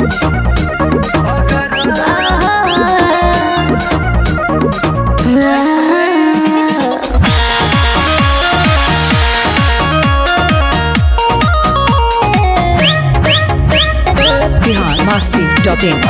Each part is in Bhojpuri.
बिहार मस्ती डॉट इन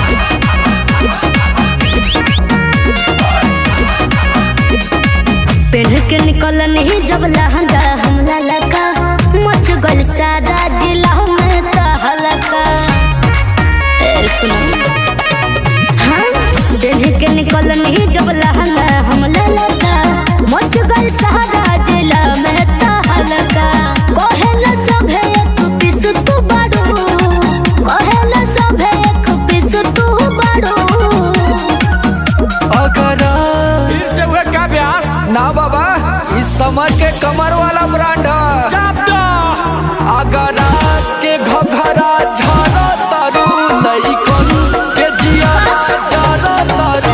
पेढ़ के निकल नहीं जब लहंगा हमला लगा मच गल सारा जिला में तो हलका ए सुनो हाँ पेढ़ के निकल नहीं जब लहंगा हमला लगा मच गल सारा जिला में तो हलका कहेला सभे एक पीस तू बाड़ू कहेला सभे एक पीस तू बाड़ू अगर फिर से हुए क्या ब्यास ना बाबा इस समर के कमर वाला ब्रांड है चाप दो अगर के घघरा झारा तारू लइकन के जिया जारा तारू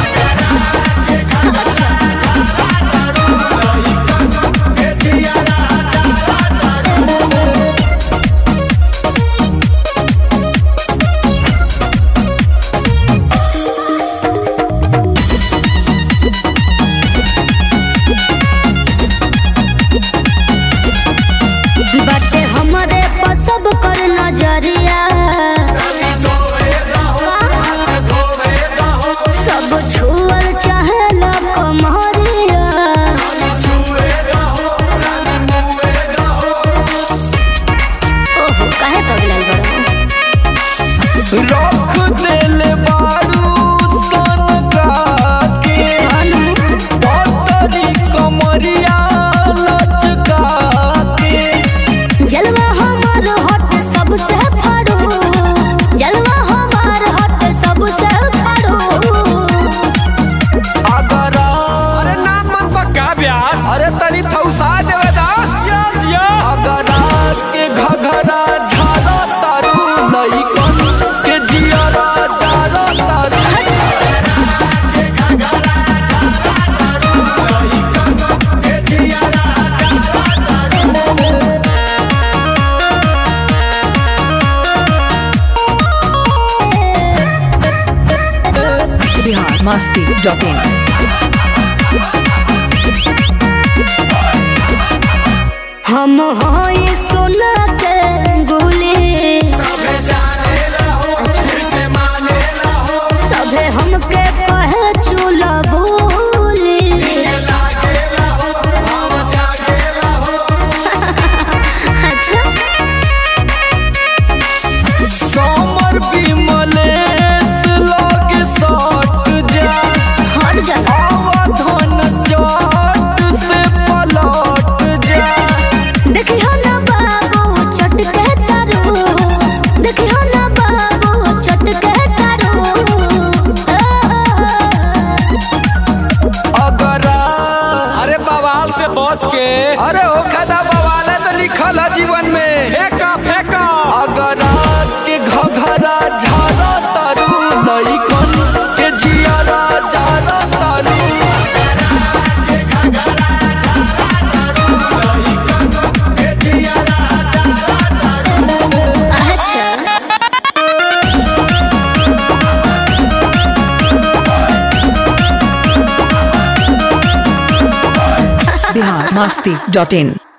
बाटे हमरे पर सब कर नजरिया सब छुअल चाहेला कमरिया ओहो काहे पगलल बड़ो रख देले बारू सन के अनु पतरी कमरिया लचका के जलवा हमार हट सबसे फाड़ो जलवा हमार हट सबसे फाड़ो अगर अरे नाम मन पर क्या ब्यास अरे तनी थौसा देवे दा या दिया अगर के घघरा झारा तारू लइकन के जियरा जारा तारू बिहार मस्ती डॉट इन हम होई सोना के गोले सभे हमके कहे चूल्हा बोले अच्छा समर विमलेश लगे सट जा हट जा अवधन जट से पलट जा देखी हो ना बाबू चट के तारो देखी हो ना बाबू चट के तारो अगर अरे बवाल से बच के अरे ओ खदा बवाला तो लिखल है जीवन में फेंका फेंका अगर के घघरा झारा तारू लइकन के जियारा जारा तारू अच्छा बिहार मस्ती डॉट इन